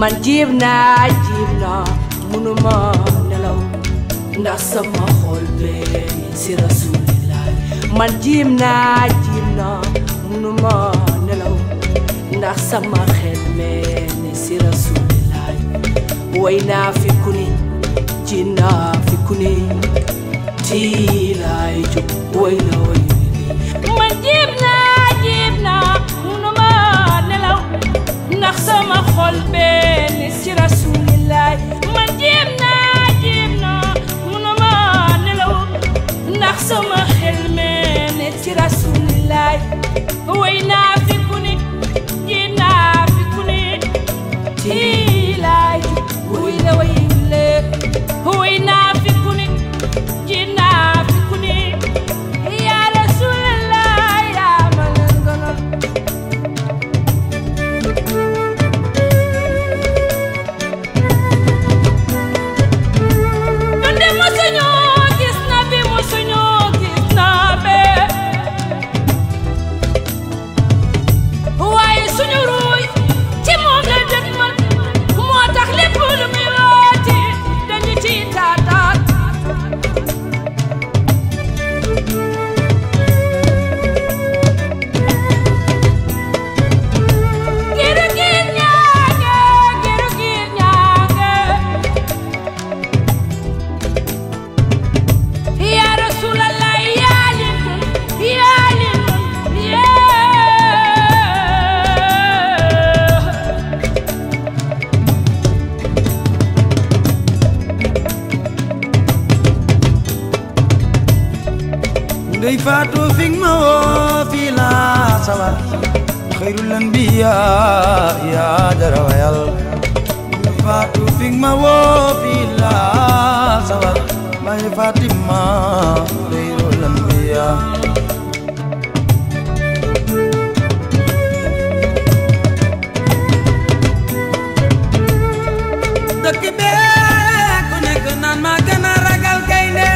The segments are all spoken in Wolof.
man jiib naa jiib naa munuma nelaw ndax sama xol bee si rasulillah man jiib naa jiib naa munuma nelaw ndax sama xel mee ni si rasulillah way naa fi ku ni ji naa fi ku ni tiilaay jóg way la way man jiib naa jiib naa munuma nelaw ndax sama xol bee ni si rasulillah man jiib naa jiib naa munuma nelaw ndax sama xel mee ni si rasulillah way naa fi ku ni ji naa fi ku ni tiilaay jóg way la way le way naa fi ku ni ji naa fi ku ni yaa rasulallah yaa ma leen gënal ñun de mosuñoo gis na bi mosuñoo gis na bee waaye suñu ruuy ci moom la dëkk man moo tax lépp lu muy rooti dañu ci taataat giru giir ñaange giru giir ñaange yaa rasulallah yaa leen gën yaa leen gën yaa ndey faatu fi ma woo fii laa sawar xayrul anbiya yaa dara wayal ndey faatu fi ma woo fii laa sawar may Fatima xayrul anbiya dëkk bee ku nekk naan maa gën a ragal gaynde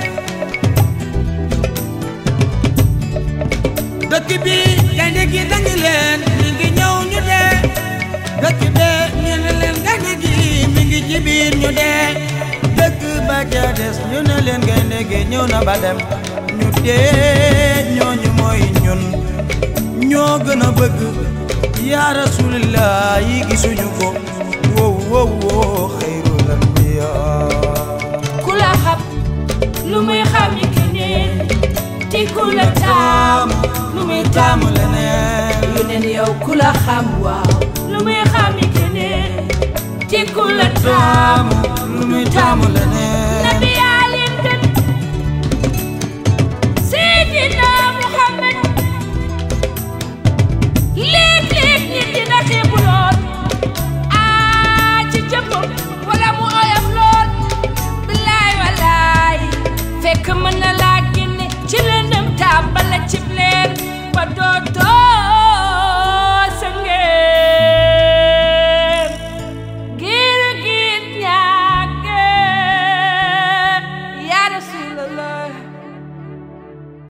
dëkk bi gaynde gi dañu leen mi ngi ñëw ñu dee dëkk bee ñu ne leen gaynde gi mi ngi ci biir ñu dee dëkk ba ca des ñu ne leen gaynde gi ñëw na ba dem ñu dee ñooñu mooy ñun ñoo gën a bëgg yaa rasulillah yi gisuñu ko wow wow wow xayrul anbiya ku la xam lu muy xam ni keneen te ku la taam lu muy taam taamu leneen yu neen yow ku la xam waaw lu muy xam ni keneen te ku la taam taamu lu muy taamu leneen